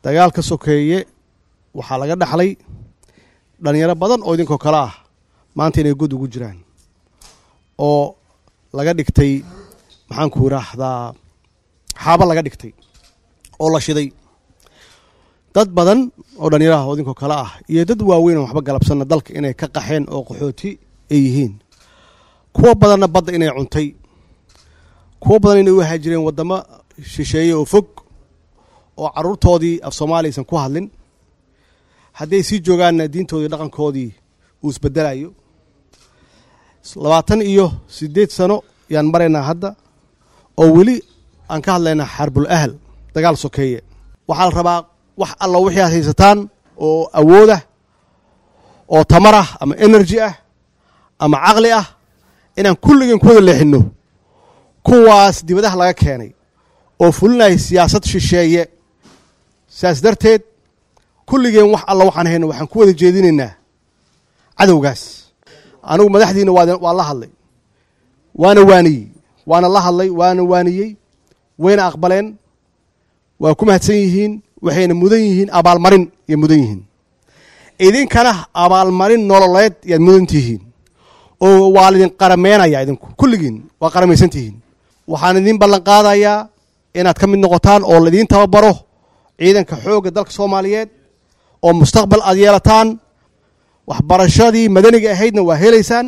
dagaalka sokeeye waxaa laga dhaxlay dhalinyaro badan oo idinkoo kale ah maanta inay god ugu jiraan oo laga dhigtay maxaanku idhaahdaa xaaba laga dhigtay oo la shiday dad badan oo dhalinyaraha oo idinkoo kale ah iyo dad waaweyn oo waxba galabsanna dalka inay ka qaxeen oo qaxooti ay yihiin kuwo badanna badda inay cuntay kuwo badan inay u haajireen waddamo shisheeye oo fog oo carruurtoodii af soomaaliya aysan ku hadlin haddii ay sii joogaanna diintoodii dhaqankoodii uu isbedelayo labaatan iyo siddeed sano yaan maraynaa hadda oo weli aan ka hadlaynaa xarbul ahal dagaal sokeeye waxaa la rabaa wax alla wixii aad haysataan oo awoodah oo tamar ah ama energy ah ama caqli ah inaan kulligeen ku wada leexinno kuwaas dibadaha laga keenay oo fulinaya siyaasad shisheeye sidaas darteed kulligeen wax alla waxaan hayno waxaan ku wada jeedinaynaa cadowgaas anigu madaxdiina waa la hadlay waana waaniyey waana la hadlay waana waaniyey wayna aqbaleen waa ku mahadsan yihiin waxayna mudan yihiin abaalmarin yay mudan yihiin idinkana abaalmarin nololeed yaad mudan tihiin oo waa laydin qarameenaya idinku kulligiin waa qaramaysan tihiin waxaan idiin ballan qaadayaa inaad ka mid noqotaan oo laidiin tababaro ciidanka xoogga dalka soomaaliyeed oo mustaqbal aad yeelataan waxbarashadii madaniga ahaydna waa helaysaan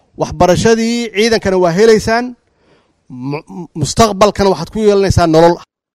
waxbarashadii ciidankana waa helaysaan mustaqbalkana waxaad ku yeelanaysaan nolol